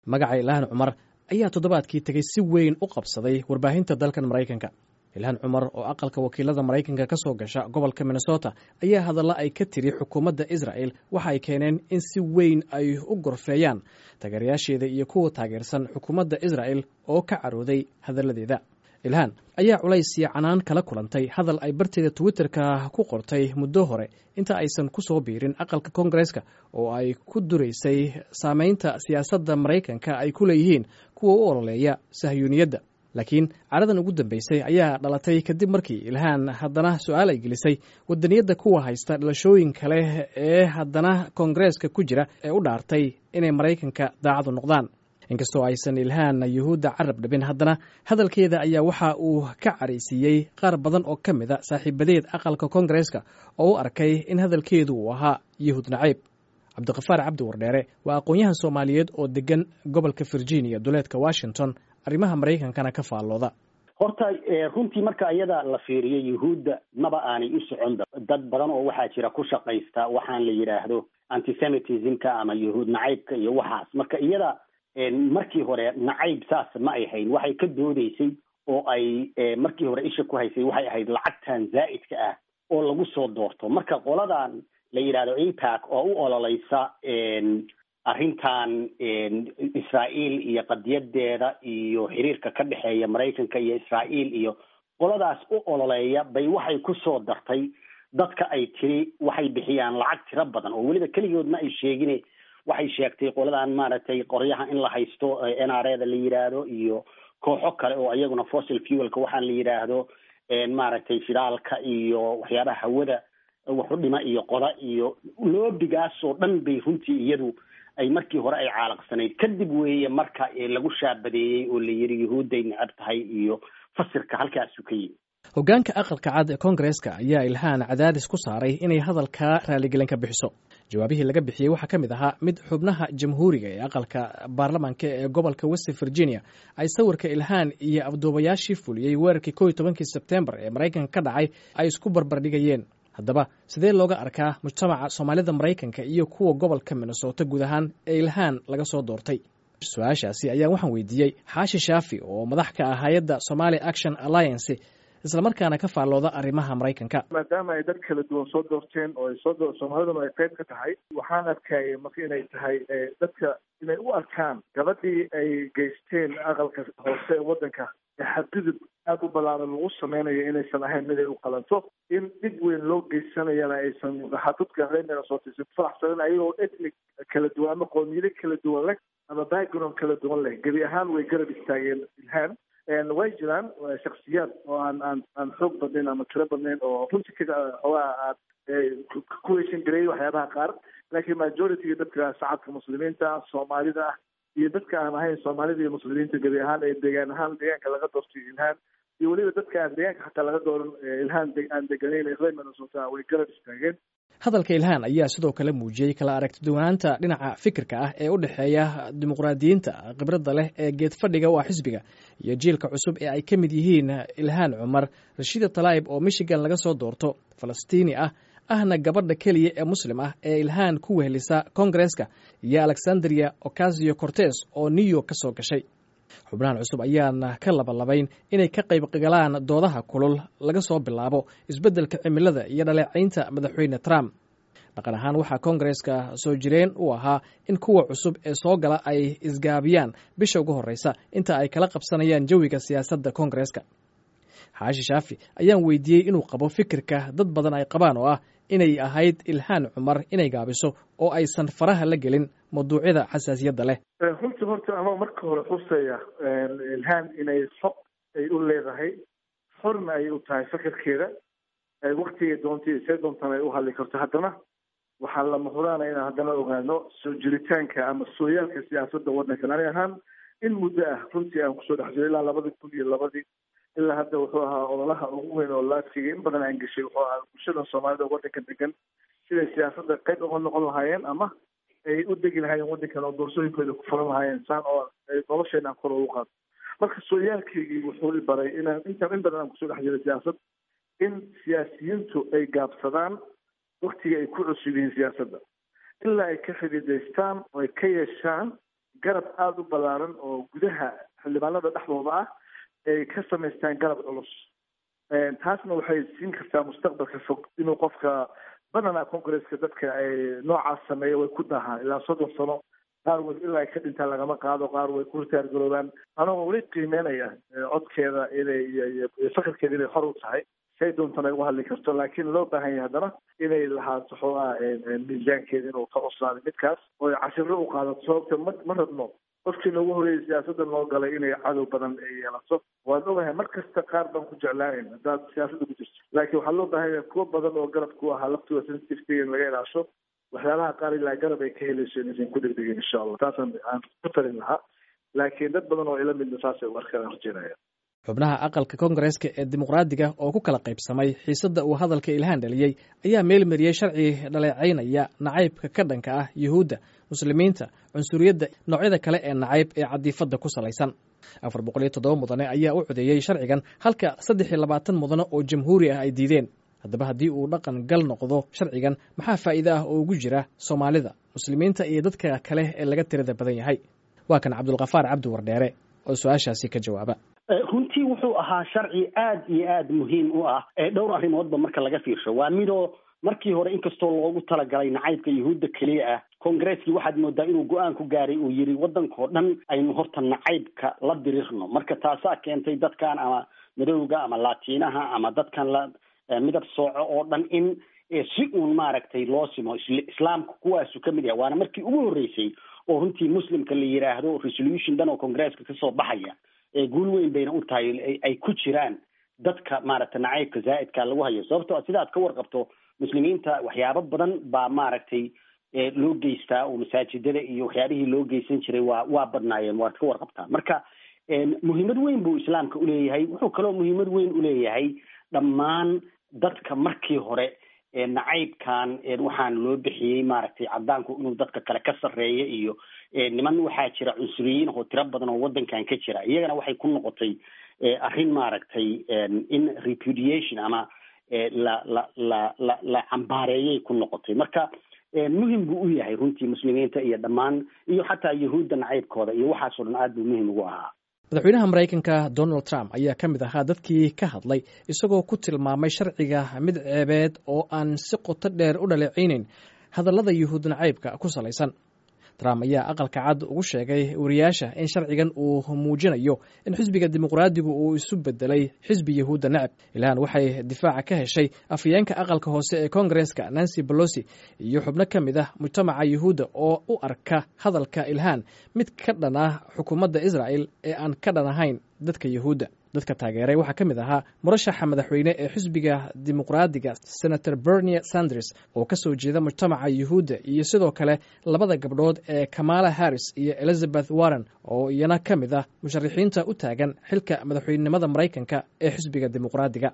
magaca ilhaan cumar ayaa toddobaadkii tegey si weyn u qabsaday warbaahinta dalkan maraykanka ilhaan cumar oo aqalka wakiilada maraykanka ka soo gasha gobolka minnesota ayaa hadalla ay ka tiri xukuumadda israel waxa ay keeneen in si weyn ay u gorfeeyaan taageerayaasheeda iyo kuwa taageersan xukuumadda israel oo ka carooday hadalladeeda ilhaan ayaa culays iyo canaan kala kulantay hadal ay barteeda twitterka ku qortay muddo hore inta aysan ku soo biirin aqalka koongareeska oo ay ku duraysay saameynta siyaasadda maraykanka ay ku leeyihiin kuwa u ololeeya sahyuuniyadda laakiin caradan ugu dambeysay ayaa dhalatay kadib markii ilhaan haddana su-aal ay gelisay wadaniyadda kuwa haysta dhalashooyin kale ee haddana koongareeska ku jira ee u dhaartay inay maraykanka daacadu noqdaan inkastoo aysan ilhaan yuhuudda carab dhabin haddana hadalkeeda ayaa waxa uu ka caraysiiyey qaar badan oo ka mid a saaxiibadeed aqalka koongareeska oo u arkay in hadalkeedu uu ahaa yuhuud naciib cabdiqafaar cabdi wardheere waa aqoon-yahan soomaaliyeed oo degan gobolka virginia duleedka washington arrimaha maraykankana ka faallooda horta runtii marka iyada la fiiriyo yuhuudda maba aanay u socon dad badan oo waxaa jira ku shaqaysta waxaan la yidhaahdo antisemitismka ama yuhuud nacaybka iyo waxaas marka iyada markii hore nacayb saas ma ay hayn waxay ka doodeysay oo ay markii hore isha ku haysay waxay ahayd lacagtan zaa'idka ah oo lagu soo doorto marka qoladan la yidhahdo impact oo u ololeysa arrintan israa'iil iyo qadiyadeeda iyo xiriirka ka dhexeeya maraykanka iyo israa'iil iyo qoladaas u ololeeya bay waxay ku soo dartay dadka ay tiri waxay bixiyaan lacag tiro badan oo weliba keligood ma ay sheegine waxay sheegtay qoladan maaragtay qoryaha in la haysto n r eda la yidhaahdo iyo kooxo kale oo iyaguna fossil fuelka waxaan la yidhaahdo maaragtay shidaalka iyo waxyaabaha hawada waxu dhima iyo qoda iyo loobigaasoo dhan bay runtii iyadu ay markii hore ay caalaqsanayd kadib weeye marka lagu shaabadeeyey oo la yidhi yuhuudday necab tahay iyo fasirka halkaasu ka yimi hoggaanka aqalka cad ee koongareeska ayaa ilhaan cadaadis ku saaray inay hadalkaa raaligelin ka bixiso jawaabihii laga bixiyey waxaa ka mid ahaa mid xubnaha jamhuuriga ee aqalka baarlamaanka ee gobolka west virginia ay sawirka ilhaan iyo afduubayaashii fuliyey weerarkii kow iyo tobankii sebtembar ee maraykanka ka dhacay ay isku barbardhigayeen haddaba sidee looga arkaa mujtamaca soomaalida maraykanka iyo kuwa gobolka minnesota guud ahaan ee ilhaan laga soo doortay su-aashaasi ayaa waxaan weydiiyey xaashi shaafi oo madax ka ah hay-adda somali action alliance islamarkaana ka faallooda arrimaha maraykanka maadaama ay dad kala duwan soo doorteen oo ay soo doo soomaaliduna ay qayb ka tahay waxaan arkayay marka inay tahay dadka inay u arkaan gabadhii ay geysteen aqalka hoose ee waddanka ee xadgudub aada u ballaaran lagu sameynayo inaysan ahayn mid ay u qalanto in dhib weyn loo geysanayana aysan dadka reer minnesota aysan ku faraxsanin ayagoo ethnic kala duwan ama qoomiyado kala duwan leh ama background kala duwan leh gebi ahaan way garab istaageen ilhaan way jiraan shaksiyaad oo aan aan aan xoog badnayn ama tiro badnayn oo runtii ka xoogaa aad ku heshan gareeyay waxyaabaha qaar laakiin majority dadka shacabka muslimiinta soomaalida ah iyo dadka aan ahayn soomaalida iyo muslimiinta gebi ahaan ee deegaan ahaan deegaanka laga doortay ilhaan iyo weliba dadka aan deegaanka xataa laga dooran ilhaan aan deganayn reer minnesota way garab istaageen hadalka ilhaan ayaa sidoo kale muujiyey kala aragtiduwanaanta dhinaca fikirka ah ee u dhexeeya dimuqraadiyiinta khibradda leh ee geed fadhiga u ah xisbiga iyo jiilka cusub ee ay ka mid yihiin ilhaan cumar rashiida talaib oo michigan laga soo doorto falastiini ah ahna gabadha keliya ee muslim ah ee ilhaan ku wehelisa koongareeska iyo alexandria ocasio cortes oo new york ka soo gashay xubnahan cusub ayaana ka labalabayn inay ka qayb galaan doodaha kulul laga soo bilaabo isbeddelka cimilada iyo dhaleecaynta madaxweyne trump dhaqan ahaan waxaa koongareeska soo jireen u ahaa in kuwa cusub ee soo gala ay isgaabiyaan bisha ugu horreysa inta ay kala qabsanayaan jawiga siyaasadda koongareeska xaashi shaafi ayaan weydiiyey inuu qabo fikirka dad badan ay qabaan oo ah inay ahayd ilhaan cumar inay gaabiso oo aysan faraha la gelin mawduucyada xasaasiyadda leh runtii horta ama marka hore xuseeya ilhaan inay xog ay u leedahay xorna ay u tahay fikirkeeda waktigay doontay see doontaan ay u hadli karto haddana waxaa lama huraana inaan haddana ogaano soo jiritaanka ama sooyaalka siyaasadda waddankan ani ahaan in muddo ah runtii aan kusoo dhex jiro ilaa labadii kun iyo labadii ilaa hadda wuxuu ahaa ololaha ugu weyn oo laadkigay in badan aan geshay wuxuu ahaa bulshada soomaalida waddanka degan siday siyaasadda qayb uga noqon lahaayeen ama ay u degi lahaayeen waddankan oo doorsooyinkooda ku furan lahaayeen saan oo ay nolosheena aan kor ugu qaado marka sooyaalkaygii wuxuu i baray inaan intaan in badan aan kusoo dhex jiray siyaasad in siyaasiyiintu ay gaabsadaan waktiga ay ku cusub yihiin siyaasadda ilaa ay ka xididaystaan oo ay ka yeeshaan garab aada u ballaaran oo gudaha xildhibaanada dhexdooda ah ay ka samaystaan garab culus taasna waxay siin kartaa mustaqbalka fog inuu qofka badanaa congresska dadka ay noocaas sameeya way ku dahaan ilaa soddon sano qaar way ilaa ay ka dhintaan lagama qaado qaar way ku ritaargaroobaan anagoo weli qiimeynaya codkeeda inay iyo fakarkeeda inay hor u tahay say doontana ay uga hadli karto laakiin loo baahan yahay haddana inay lahaato xoogaa miisaankeeda inuu ka cuslaaday midkaas oo ay cashiro u qaadato sababta ma ma rabno qofkii noogu horreeyay siyaasadda noo galay inay cadow badan ay yeelato waan ogahay mar kasta qaar baan ku jeclaanayn haddaad siyaasadda ku jirto laakiin waxaa loo baahan yahay kuwo badan oo garab ku ahaa laftooda sensitivetiga in laga ilaasho waxyaalaha qaar ilaa garab ay ka helayso inaysan ku degdegin insha allah taasaan aan ku talin lahaa laakiin dad badan oo ila midna saasay u arkaan rajeynaya xubnaha aqalka koongareeska ee dimuqraadiga oo ku kala qaybsamay xiisadda uu hadalka ilhaan dhaliyey ayaa meelmariyey sharci dhaleecaynaya nacaybka ka dhanka ah yuhuudda muslimiinta cunsuriyadda noocyada kale ee nacayb ee cadiifadda ku salaysan afar boqol iyo toddoba mudane ayaa u codeeyey sharcigan halka saddex iyo labaatan mudane oo jamhuuri ah ay diideen haddaba haddii uu dhaqan gal noqdo sharcigan maxaa faa'iide ah oo ugu jira soomaalida muslimiinta iyo dadka kale ee laga tirada badan yahay waa kan cabdulkafaar cabdi wardheere oo su-aashaasi ka jawaaba runtii wuxuu ahaa sharci aad iyo aad muhiim u ah dhowr arrimoodba marka laga fiirsho waa midoo markii hore inkastoo loogu talagalay nacaybka yuhuudda keliya ah kongareskii waxaad moodaa inuu go-aan ku gaaray uu yidhi waddankao dhan aynu horta nacaybka la dirirno marka taasaa keentay dadkan ama madowga ama laatiinaha ama dadkan la midab sooco oo dhan in si uun maaragtay loo simo islaamka kuwaasu ka mid yahay waana markii ugu horreysay oo runtii muslimka la yidhaahdo resolution dhan oo congresska kasoo baxaya guul weyn bayna u tahay ay ku jiraan dadka maaragtay nacaybka zaa'idka lagu hayo sababto sidaad ka warqabto muslimiinta waxyaabo badan baa maaragtay loo geystaa oo masaajidada iyo waxyaabihii loo geysan jiray waa waa badnaayeen waad ka warqabtaa marka muhiimad weyn buu islaamka uleeyahay wuxuu kaloo muhiimad weyn uleeyahay dhammaan dadka markii hore nacaybkan waxaan loo bixiyey maaragtay cadaanku inuu dadka kale ka sarreeya iyo niman waxaa jira cunsuriyiin oo tiro badan oo waddankan ka jira iyagana waxay ku noqotay arrin maaragtay in repudiation ama la la la la la cambaareeyay ku noqotay marka muhim buu u yahay runtii muslimiinta iyo dhammaan iyo xataa yahuudda nacaybkooda iyo waxaasoo dhan aad buu muhim ugu ahaa madaxweynaha maraykanka donald trump ayaa ka mid ahaa dadkii ka hadlay isagoo ku tilmaamay sharciga mid ceebeed oo aan si qoto dheer u dhaleecayneyn hadallada yuhuud nacaybka ku salaysan trump ayaa aqalka cad ugu sheegay wariyaasha in sharcigan uu muujinayo in xisbiga dimuqraadigu uu isu bedelay xisbi yahuudda necab ilhaan waxay difaaca ka heshay afhayeenka aqalka hoose ee koongareska nancy bolosi iyo xubno ka mid ah mujtamaca yuhuudda oo u arka hadalka ilhaan mid ka dhan ah xukuumadda israa'el ee aan ka dhan ahayn dadka yuhuudda dadka taageeray waxaa ka mid ahaa murashaxa madaxweyne ee xisbiga dimuqraadiga senator bernie sanders oo ka soo jeeda mujtamaca yuhuudda iyo sidoo kale labada gabdhood ee kamala harris iyo elizabeth warren oo iyana ka mid ah musharaxiinta u taagan xilka madaxweynenimada maraykanka ee xisbiga dimuqraadiga